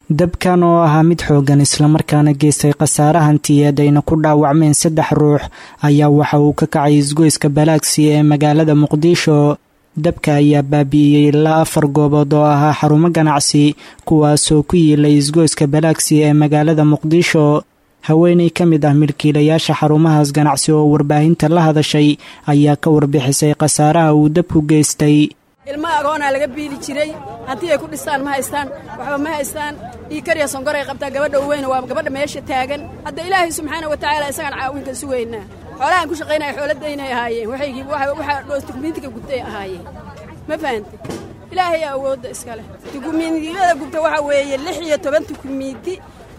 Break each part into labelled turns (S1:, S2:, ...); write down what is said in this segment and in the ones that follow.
S1: dabkan oo ahaa mid xooggan islamarkaana geystay khasaare hantiyeed ayna ku dhaawacmeen saddex ruux ayaa waxa uu ka kacay isgoyska balaagsi ee magaalada muqdisho dabka ayaa baabi'iyey ilaa afar goobood oo ahaa xarumo ganacsi kuwaasoo ku yiilay isgoyska balaagsi ee magaalada muqdisho haweeney ka mid ah milkiilayaasha xarumahaas ganacsi oo warbaahinta la hadashay ayaa ka warbixisay khasaaraha uu dabku geystay
S2: ilmo agoonaa laga biili jiray haddii ay ku dhistaan ma haystaan waxba ma haystaan ii kariya sonkoray qabtaa gabadha u weyna waa gabadha meesha taagan hadda ilaahay subxaana wa tacaala isagaan caawinka sugaynaa xoolahaan ku shaqaynaya xooladaynay ahaayeen waxaygii waxaa dhoos dukumiintiga gubtay ahaayeen ma fahante ilaahay awoodda iskale dukumiintiyada gubta waxaa weeye lix iyo toban dukumiinti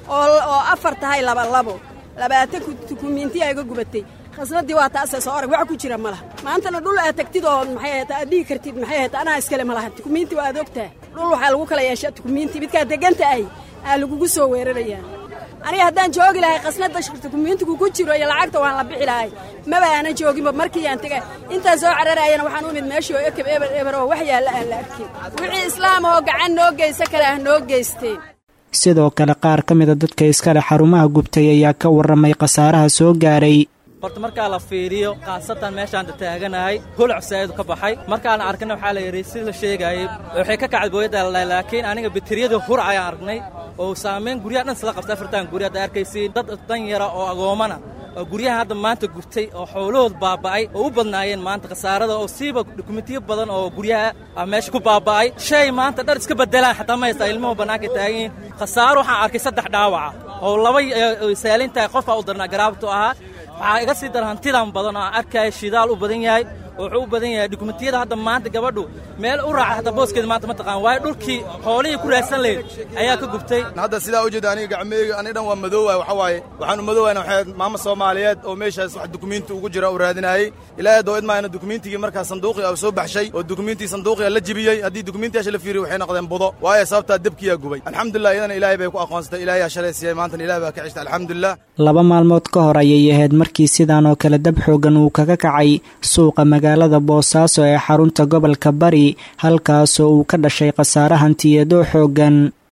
S2: oo afar tahay labalabo labaatan dukumiinti ayga gubatay khasnadii waa taasee soo orag wax ku jira ma laha maantana dhul aad tagtid oo maxay ahayta aad dhihi kartid maxay ahayta anaa iskale ma laha dukumiinti waa aad ogtaha dhul waxaa lagu kala yeeshaa dukumiinti midkaa deganta ahy aa lagugu soo weerarayaa aniga haddaan joogi lahay khasnada dukumiintigu ku jiro iyo lacagta waan la bixi lahay maba aanan jooginba markii aan tega intaan soo cararaayana waxaan u imid meeshii oo ekeb eber eber oo wax yaalla aan la arkin wixii islaam oo gacan noo geysa kale ah noo geysteen
S1: sidoo kale qaar ka mida dadka iskale xarumaha gubtay ayaa ka warramay khasaaraha soo gaaray
S3: horta markaa la fiiriyo khaasatan meeshaanta taaganahay holac saa'idu ka baxay markaan arkana waxaa la yidhi si la sheegaayey waxay ka kacday booyadda ladhahay laakiin aniga bateriyada hurac ayaan aragnay oo saamayn guryaha dhan sila qabta afartan gurya hadda arkaysiin dad dan yara oo agoomana oo guryaha hadda maanta gubtay oo xoolahood baaba'ay oo u badnaayeen maanta khasaarada oo siiba dukumentiyo badan oo guryaha meesha ku baaba'ay shay maanta dhar iska beddelaan xataa ma haystaa ilmuhu bannaanka taaganyihin khasaaro waxaan arkay saddex dhaawaca oo laba saalin tahay qofaa u darnaa garaabtu ahaa waxaa iga sii dar hantidan badan oo aan arkaya shidaal u badan yahay oo wuxuu u badan yahay dukumentiyada hadda maanta gabadhu meel u raaca hataa booskeeda maanta ma taqaan waayo dhulkii xoolihii ku raadsan lahayd ayaa ka gubtay
S4: hadda sidaa u jeeda aniga gacmeyga aniga dhan waa madoowaay waxa waaye waxaan u madoowayna waxay maama soomaaliyeed oo meeshaas wax dukumiinti ugu jira u raadinayey ilaahay doo idmaayna dukumiintigii markaa sanduuqii u soo baxshay oo dukumiintii sanduuqiga la jibiyey haddii dukumiintiyaasha la fiiriyo waxay noqdeen budo waayo sababtaa debkiyaa gubay alxamdulilah iyadana ilaahay bay ku aqoonsatay ilaahay yaa shalay siiyey maantana ilahay baa ka cishta alxamdulilah
S1: laba maalmood ka hor ayay ahayd markii sidaan oo kale dab xoogan uu kaga kacay suuqa magaalada boosaaso ee xarunta gobolka bari halkaasoo uu ka dhashay khasaare hantiyeedoo xooggan